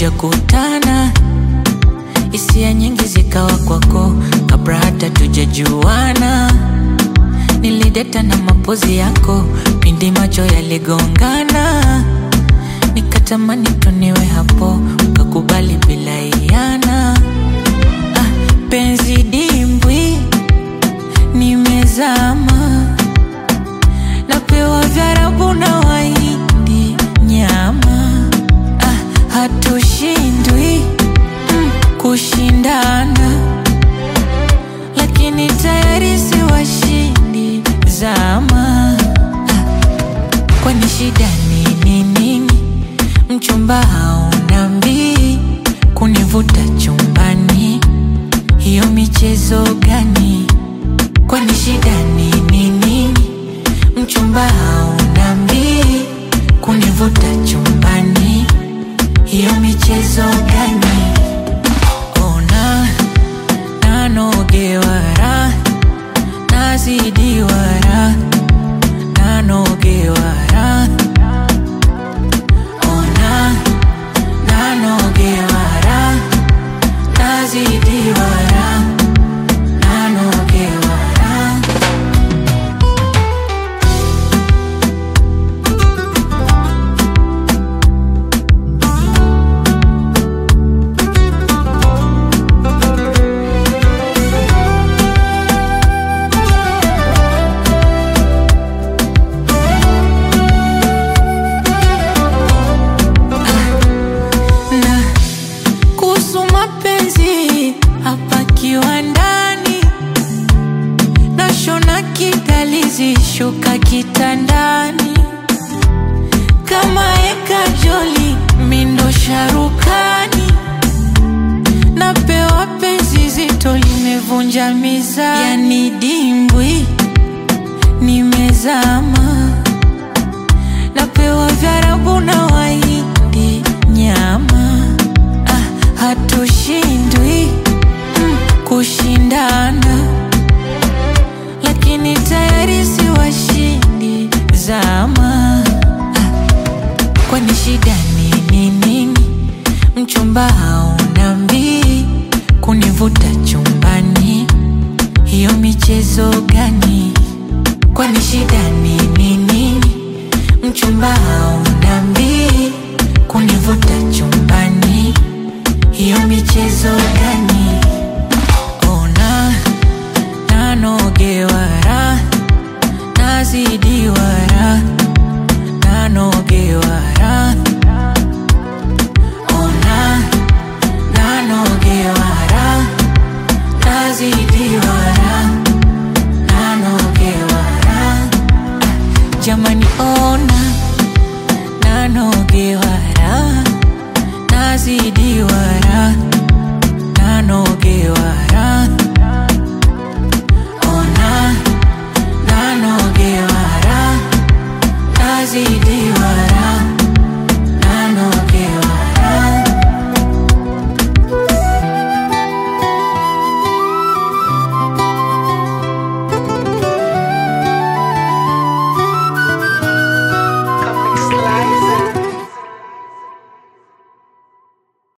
tujakutana, hisia nyingi zikawa kwako kabla hata tujajuana. Nilideta na mapozi yako pindi macho yaligongana, nikatamani tuniwe hapo, ukakubali bila iana. Ah, penzi dimbwi nimezama, napewa vyarabu na waindi nyama. Ah, hatushindwi mm, kushindana, lakini tayari si washindi zama. Ah, kwani shida nini nini? Mchumba hauna mbii kunivuta chumbani, hiyo michezo gani? Kwani shida nini nini? Mchumba hauna mbii kunivuta chumbani, hiyo michezo gani? Ona nanogewara nazidiwara nanogewara ona nanogewara nazidiwara nanogewara na kuhusu mapenzi hapa kiwandani, nashona kidalizi shuka kitandani, kama eka joli mindo sharukani, napewa penzi zito limevunja mizani, yani dimbwi nimezama napewa vyarabu na waindi nyama. Ah, hatushindwi mm, kushindana, lakini tayari si washindi zama. Ah, kwani shida nini nini? Mchumba hauna mbii kunivuta chumbani, hiyo michezo gani? Kwani shida nini nini? Mchumba hauna mbii kunivuta chumbani